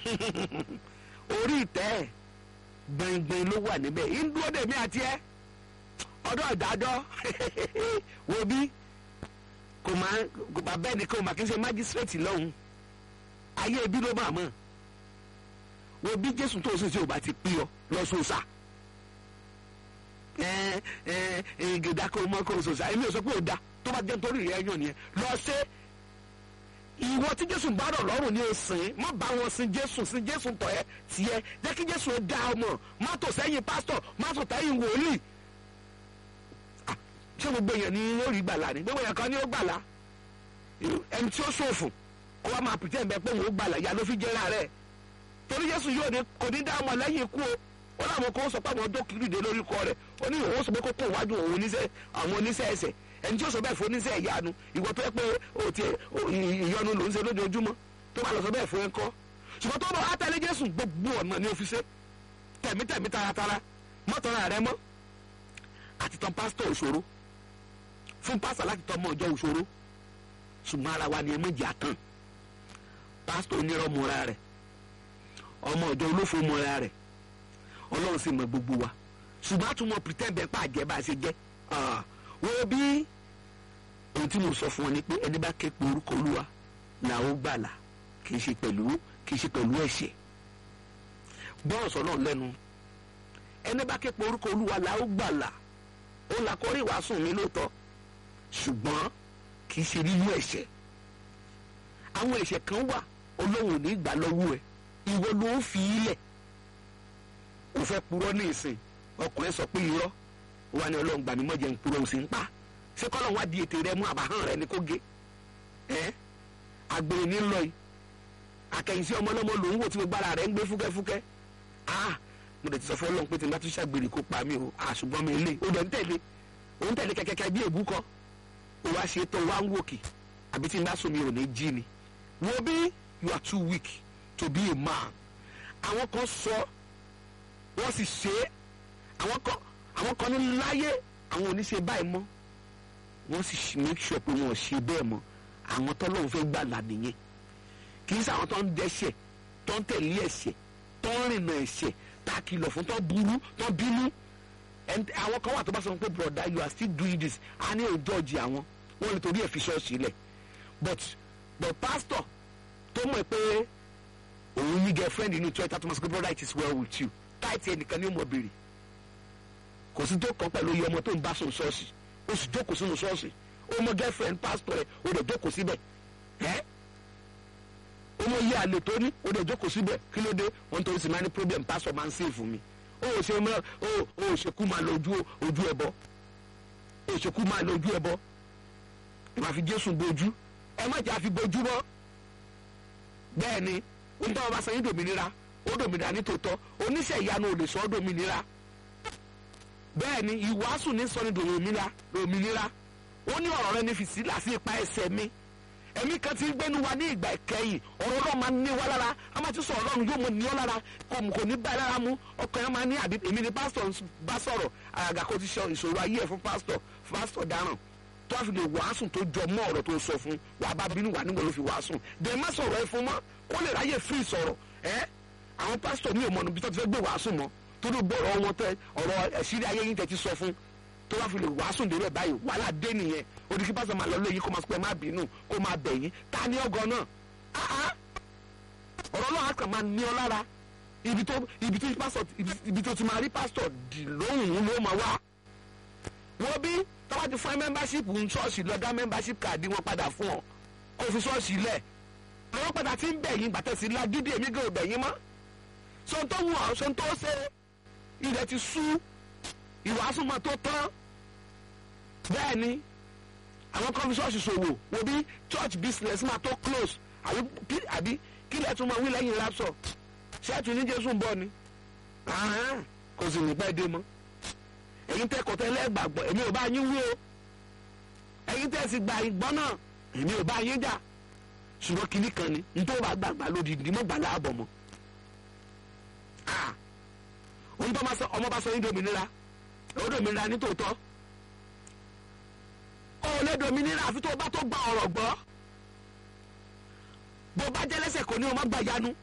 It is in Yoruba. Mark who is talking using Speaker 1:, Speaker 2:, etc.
Speaker 1: orí ìtẹ́ ẹ̀ gbẹ̀ngbẹ̀ng ló wà níbẹ̀ ìdúró dèmí àti ẹ ọdọ́ ìdájọ́ wo bí kò máa kò bá bẹ́ẹ̀ ni kò máa kí n ṣe májísírèètì lọ́hùn ayé ibi ló máa mọ̀ wo bí jésù tó o sì tí o bá ti pín ọ lọ sòsà ẹ ẹ ẹ gèdà kò mọ kò sòsà èmi ò sọ pé o da tó bá jẹ́ nítorí ìyá ẹ̀yàn nìyẹn lọ ṣe ìwọ tí jésù bá rọ̀ lọ́rùn ní òsìn má bá wọn sin jésù sin jésù tọ̀ ẹ́ tiẹ̀ jẹ́ kí jésù ó dá ọmọ má tò sẹ́yìn pásítọ̀ má tò sẹ́yìn wòlíì Ah, ṣé gbogbo èèyàn ni ó rí gbàlà ni gbogbo èèyàn kan ni ó gbàlà ẹni tí ó ṣòfò kó wá máa pìtẹ́ ẹ̀bẹ̀ pé òun ó gbàlà ìyá ló fi jẹ́ra rẹ̀ torí jésù yóò ní kò ní dá ọmọ lẹ́yìn ikú o ó láwọn kan sọ pé àwọn ọjọ́ kiri dé lórí kọ rẹ̀ ó ní òun sọ pé kó kó wájú òun oníṣẹ́ àwọn oníṣẹ́ ẹsẹ̀ ẹni tí ó sọ bẹ́ẹ̀ fún oníṣẹ́ ìyanu ìwọ tó yẹ pé o ti ìyọnu ló ń ṣe lójoojúmọ́ tó bá lọ sọ bẹ́ẹ̀ fún ẹ kọ́ ṣùgbọ́n tó bá wá tẹ̀lé jésù gbogbo ọ̀nà ni ó fi ṣe tẹ̀mítẹ̀mí taratara mọ́tọ́ra rẹ mọ́ àti tán pásítọ̀ òṣòro fún pásítọ̀ láti tọ́ ọmọ ọjọ́ òṣòro ṣùgbọ́n ara wa ni ẹ méjì àtàn pásítọ̀ onírọ̀ mọ́ra rẹ̀ ọmọ ọjọ́ olófo mọ́ra rẹ̀ ọlọ́run sì mọ gbogbo wa ṣùgbọ́n àtúmọ̀ pretend bẹ́ẹ̀ pa àjẹ́ bá a ṣe jẹ́ wo bí ohun tí mo sọ fún ọ ni pé ẹni bá ké pe orúkọ olúwa là ó gbàlà kì í ṣe pẹ̀lú kì í ṣe pẹ̀lú ẹ̀ṣẹ̀ bọ́ọ̀ sọ náà lẹ́nu ẹni bá ké pe orúkọ olúwa là ó gbàlà ó là kọ́rí ìwàásù mi lóòótọ́ ṣùgbọ́n kì í ṣe nínú ẹ̀ṣẹ̀ àwọn ẹ̀ṣẹ̀ kan wà olóhùn ò ní gbà lọ́wọ́ ẹ̀ ìwọ ló ń fi ilẹ̀ o fẹ́ purọ́ ní ìsìn ọkùnrin sọ pé irọ́ wà ní ọlọ́run gbà mí mọ́jẹ̀ ń purọ́ òsì ń pa ṣé kọ́lọ́run wá di ètè rẹ mú àbáhàn rẹ ní kó gé ẹ́ àgbèrè ní lọ yìí àkẹ́yìnsí ọmọlọ́mọ lòún wò tí gbogbo ara rẹ̀ ń gbé fúkẹ́fúkẹ́ ah mo dẹ̀ ti sọ fún ọlọ́run pé tí n bá tún ṣàgbèrè kó pa mí o àṣùgbọ́n mi lé o dẹ̀ ń tẹ̀lé o ń tẹ̀lé kẹ́kẹ́kẹ́ bí èbú kọ́ o wá ṣe tó wá ń wòkè àbí tí n bá sọ mi ò ní jí ni wo bí you are too weak to be a man àwọn kan sọ wọ́n sì ṣe é àwọn kan àwọn kan ní láyé àwọn oníṣe báyìí mọ́ wọ́n sì make sure pé wọ́n ò ṣe bẹ́ẹ̀ mọ́ àwọn tọ́lọ́run fẹ́ gbàlà nìyẹn kì í ṣàwọn tó ń dẹ́ṣẹ̀ tó ń tẹ̀lé ẹ̀ṣẹ̀ tó ń rìnà ẹ̀ṣẹ̀ tá a kìlọ̀ fún tó burú tó bínú àwọn kan wà tó bá sọ pé broda you are still doing this a ní òjò ọjì àwọn wọ́n lè torí ẹ̀ fi ṣọ́ọ̀ṣì lẹ̀ but but pastor tó mọ̀ pé òun ní girlfriend inú church tó máa sọ pé brother it is well with you táìtì ẹnìkan ní ó mọ̀ béèrè kò sí tó kàn pẹ̀lú iye ọmọ tó ń bá sùn ṣọ́ọ̀ṣì ó sì jókòó sínú ṣọ́ọ̀ṣì ó mọ girlfriend pastor ẹ̀ ó lè jókòó síbẹ̀ ẹ́ ó mọ iye àlè tó ní ó lè jókòó síbẹ̀ kí ló dé wọ́n tó sì máa ní problem pastor máa ń save fún mi ó ò ṣe mọ́ ó ò ṣekú máa lọ ojú ojú ẹbọ ó ò ṣekú máa lọ ojú ẹbọ ẹ máa fi Jésù bojú ẹ má jẹ́ àfi bojú mọ́ bẹ́ẹ̀ ni ó ń tọ́ ọba sẹ́yìn dòmìnira ó dòmìnira ní tòótọ́ oníṣẹ́ ìyanu ò lè sọ ọ́ dòmìnira bẹ́ẹ̀ ni ìwàásù ní sọ ní dòmìnira dòmìnira ó ní ọ̀rọ̀ rẹ ní fi sílà sí ipa ẹsẹ̀ mi ẹ̀mí kan ti ń gbénu wa ní ìgbà ìkẹyìn ọ̀rọ̀ náà máa ń ní wa lára a máa ti sọ ọlọ́run yóò mọ ní ọ lára kò ní bá ẹ lára mú ọkàn yẹn máa ní àbí èmi ni pásítọ̀ bá sọ̀rọ̀ àgàgà kó ti sọ ìṣòro ayé ẹ̀ fún pásítọ̀ pásítọ̀ dáràn tó a fi lè wàásù tó jọ mọ́ ọ̀rọ̀ tó sọ fún wàá bá bínú wà nígbà ló fi wàásù dẹ̀ má sọ̀rọ̀ ẹ fún mọ́ kó lè ráyè free sọ̀rọ̀ ẹ́ àwọn pásítọ̀ ní ìmọ̀nà bí tó ti fẹ́ gbé wàásù mọ́ tó ló gbọ́rọ̀ wọn tẹ ọ̀rọ̀ ẹ̀sírí ayé yín tẹ ti sọ fún tó wá fi lè wàásù débẹ̀ báyìí wàhálà dé nìyẹn odi kí pásítọ̀ máa lọ lóyún kó máa sọ pé má bínú kó máa bẹ̀ yín ta ni ọgọ náà ọ̀rọ̀ náà kàn máa ní ọ lára ibi tó ibi tó pásítọ̀ ibi tó ti máa rí pásítọ̀ dì lóhùn ló máa wá wọ́n bí tọ́wọ́ ti fún ẹ mẹ́mbáṣípù ń ṣọ́ọ̀ṣì lọ dá mẹ́mbáṣípù káàdì wọn padà fún ọ kó fi ṣọ́ọ̀ṣì lẹ̀ àwọn padà ti ń bẹ̀ yín gbàtẹ́ sí lágídí èmi gan ò bẹ̀ yín mọ́ sọ́n tó wù ọ́ sọ́n tó ṣe ilẹ̀ ti sú ìwàásù máa tó tán bẹ́ẹ̀ ni àwọn kan fi ṣọ́ọ̀ṣì ṣòwò wo bí church business máa tó close àbí kí lẹ́tún máa wí lẹ́yìn lapsọ̀ ṣẹ́ẹ̀tù ní jésù ń bọ̀ ni kò sì ní pẹ́ dé mọ́ ẹ̀yin tẹ́ kọ́tẹ́ lẹ́gbàgbọ́ èmi ò bá yín wí o ẹ̀yin tẹ́ sì gba ìgbọ́n náà èmi ò bá yín jà ṣùgbọ́n kinní kan ni nítorí wàá gbàgbà lódìdí mọ́ gbàlá àbọ̀ mọ́ ohun tó ọmọ bá sọ yín dominira ó dominira ní tòótọ́ ó lè dominira àfi tó bá tó gba ọ̀rọ̀ gbọ́ bó bá jẹ́ lẹ́sẹ̀ kò ní o má gbà yanu